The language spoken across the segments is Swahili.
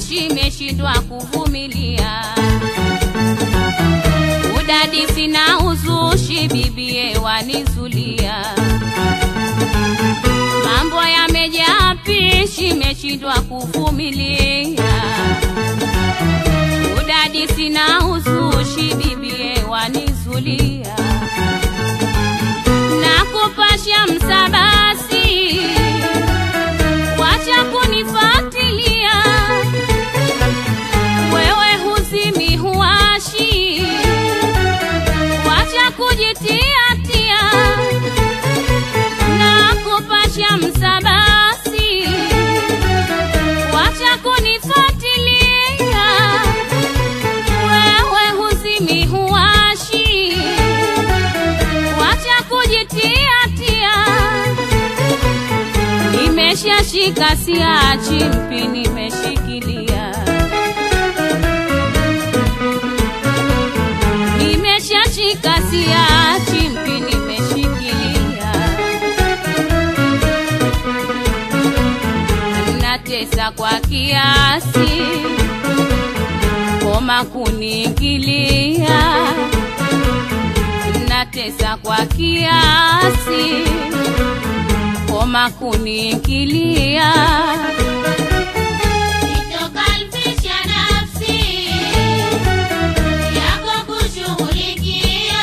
uzushi meshindwa kuvumilia udadisi na uzushi bibie wanizulia mambo yamejaa pishi meshindwa kuvumilia udadisi na uzushi bibie wanizulia na kupasha msabasi wacha kunifatilia wewe huzimi huashi wacha kujitiatia na kupasha msabasi wacha kunifuatilia wewe huzimi huashi wacha kujitiatia nimeshashika siachi mpi nimeshikilia nimeshashika siachi mpi nimeshikilia natesa kwa kiasi koma kuniingilia natesa kwa kiasi koma kuniingilia Nitokalfisha nafsi yako kushughulikia,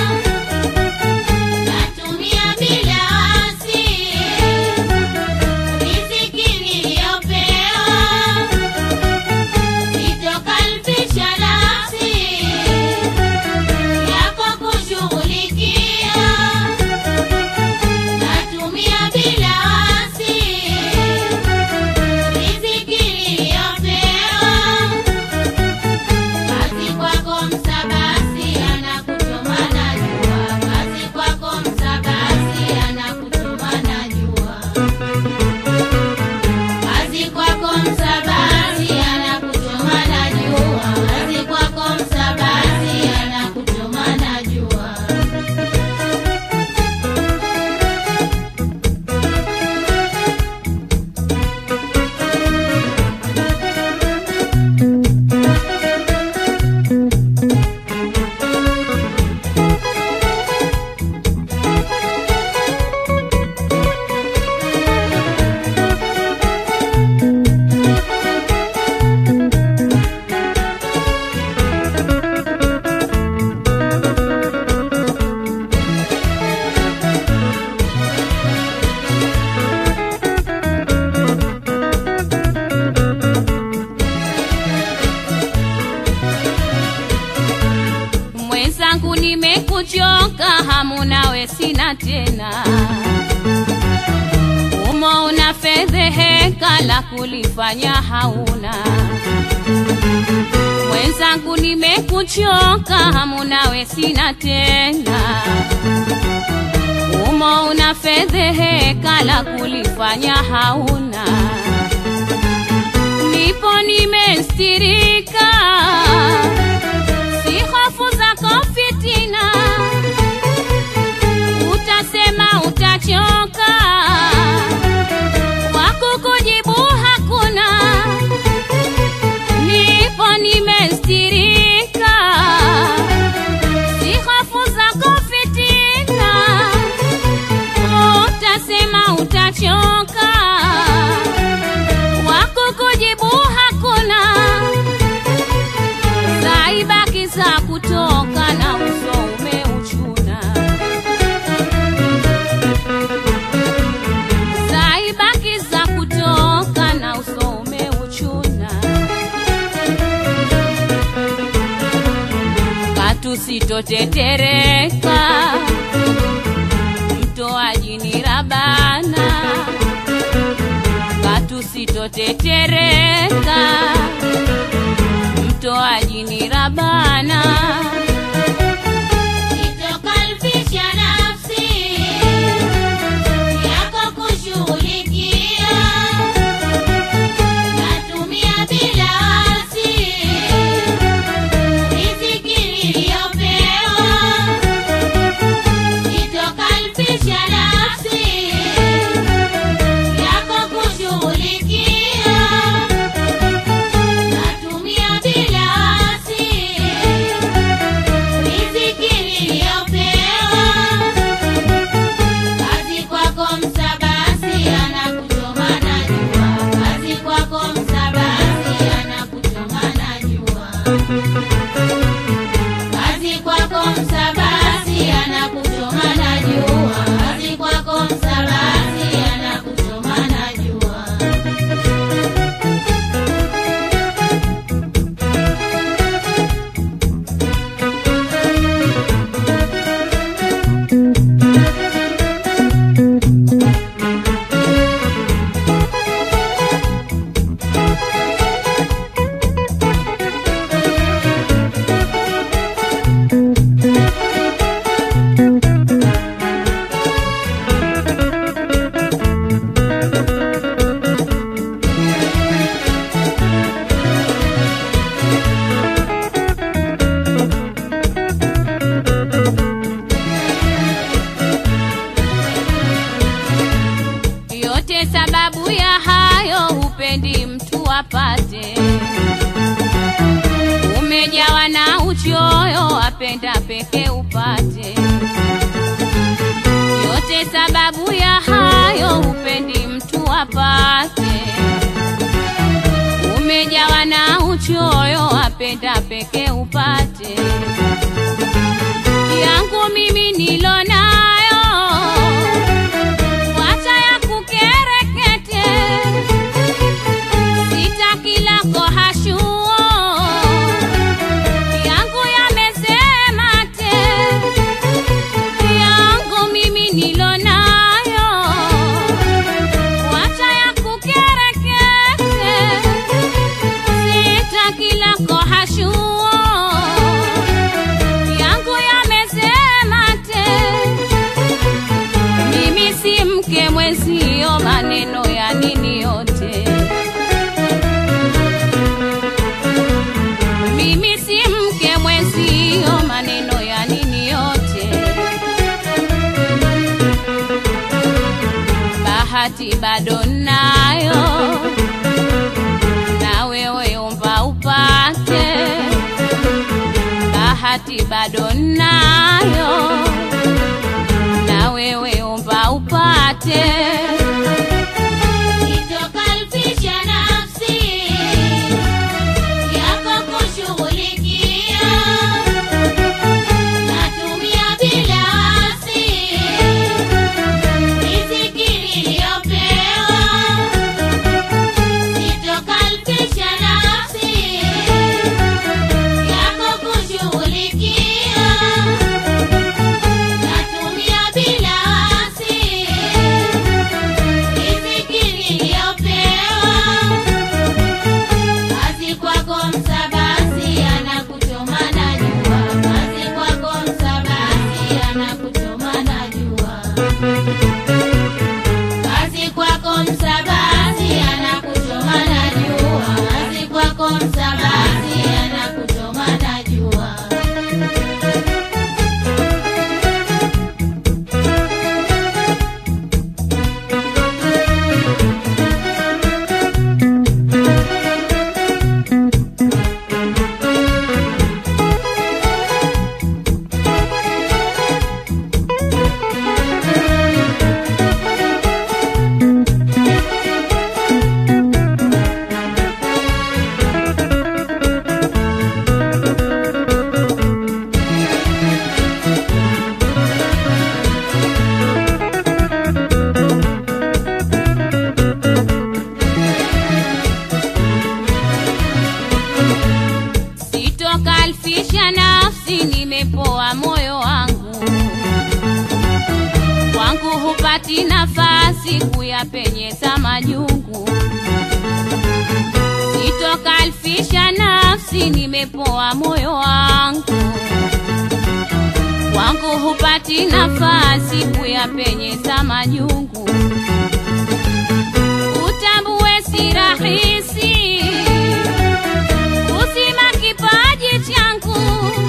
natumia bila wasi riziki niliyopewa. Nitokalfisha nafsi yako kushughulikia, natumia bila wasi riziki niliyopewa. Kazi kwako msabasi anakuchoma na jua, kazi kwako msabasi anakuchoma na jua, kazi kwako msabasi anakuchoma na jua, kazi kwako msabasi anakuchoma na jua. mwenzangu nimekuchoka hamu nawe sina tena umo una fedheheka la kulifanya hauna mwenzangu nimekuchoka hamu nawe sina tena umo una fedheheka la kulifanya hauna nipo nimestirika si hofu zako fitina utasema utachoka wakukujibu hakuna nipo nimestirika si hofu zako fitina utasema utachoka wakukujibu hakuna zaibaki za kutoka na uso umeuchuna zaibaki za kutoka na uso umeuchuna katusitotetereka mtoaji ni rabana katusitotetereka mtoaji ni rabana Nitokalfisha nafsi yako kushughulikia, natumia bila wasi riziki niliyopewa. Nitokalfisha nafsi yako kushughulikia, upendi mtu apate umejawa na uchoyo apenda peke upate yote sababu ya hayo upendi mtu apate umejawa na uchoyo apenda peke upate yangu mimi nilo nayo wacha ya kukerekete sitaki lako hashuo yangu yamesema te yangu mimi nilo nayo wacha ya kukerekete sitaki lako hashuo yangu yamesema te mimi si mke mwezio maneno ya nini yote mimi si mke mwezio maneno ya nini yote bahati bado nayo na wewe omba upate bahati bado nayo na wewe omba upate Sitokalfisha nafsi yako kushughulikia, natumia bila wasi riziki niliyopewa. Sitokalfisha nafsi yako kushughulikia, natumia bila wasi riziki niliyopewa. Kazi kwako msabasi anakuchoma na jua, kazi kwako msabasi anakuchoma na jua, kazi kwako msabasi anakuchoma na jua, kazi kwako msabasi anakuchoma na jua. sitokalfisha nafsi nimepoa moyo wangu kwangu hupati nafasi kuyapenyeza majungu sitokalfisha nafsi nimepoa moyo wangu kwangu hupati nafasi kuyapenyeza majungu utambue si rahisi uzima kipaji changu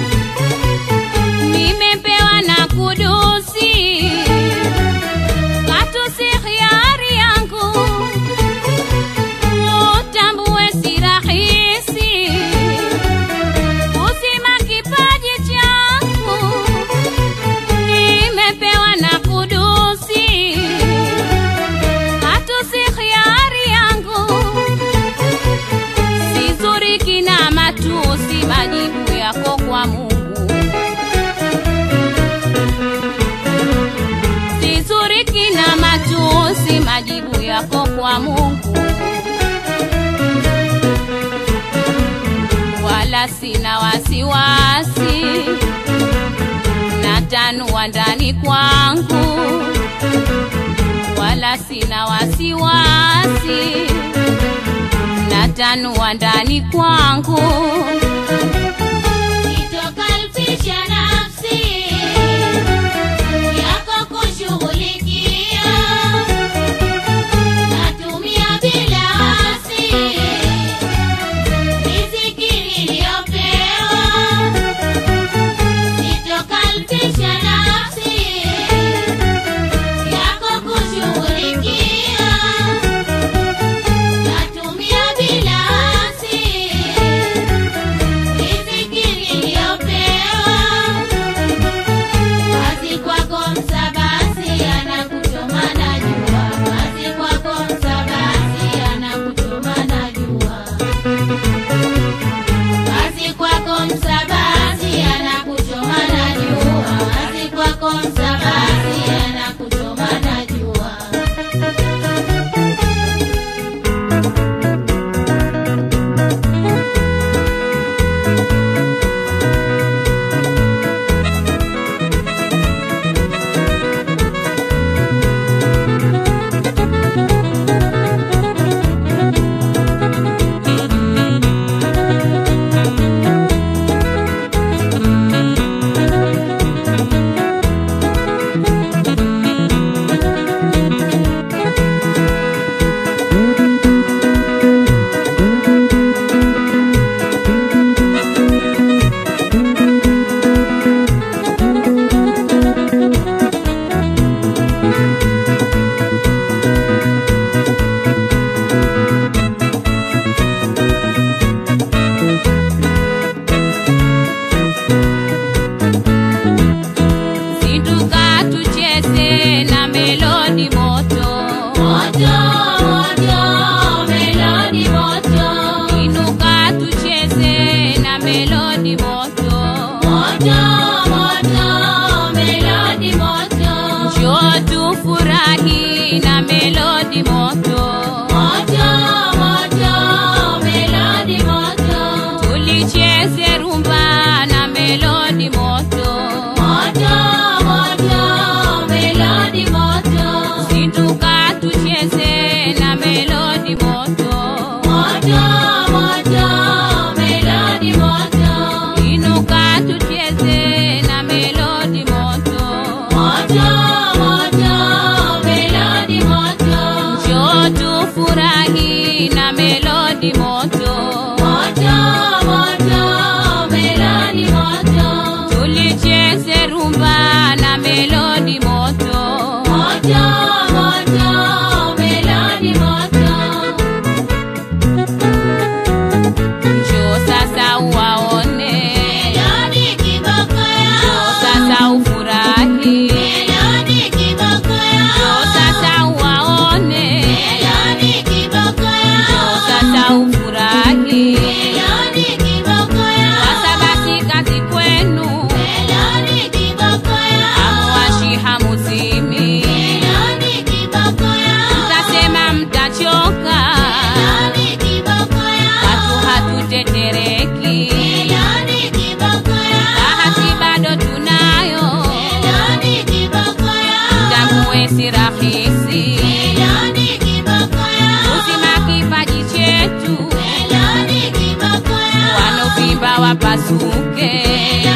nimepewa na kudusi katu si hiari yangu utambue si rahisi uzima kipaji changu nimepewa na kudusi katu si hiari yangu sizuri kina matusi majibu yako kwa Mungu sizuri kina matusi majibu yako kwa Mungu wala sina wasiwasi natanua ndani kwangu wala sina wasiwasi natanua ndani kwangu Sitokalfisha nafsi yako kushughulikia, natumia bila wasi riziki niliyopewa. Sitokalfisha nafsi yako kushughulikia, Moto, moto, melodi moto. inuka tucheze na melodi moto Moto, moto, melodi moto. njoo tufurahi na melodi moto Moto, moto, melodi moto. tulicheze rumba na melodi moto Moto, moto, melodi moto. njoo sasa uwaone Melodi kiboko njoo yao. sasa ufurahi Melodi kiboko njoo yao. sasa uwaone Melodi kiboko njoo yao. sasa ufurahi Melodi kiboko yao. sasa basi kazi kwenu Melodi kiboko yao. amuwashi hamuzimi Melodi kiboko yao. mtasema mtachoka Melodi kiboko yao. watu hatutetereki Melodi kiboko yao. bahati bado tunayo Melodi kiboko yao. tambue si rahisi Melodi kiboko yao. uzima kipaji chetu Melodi kiboko yao. wanovimba wapasuke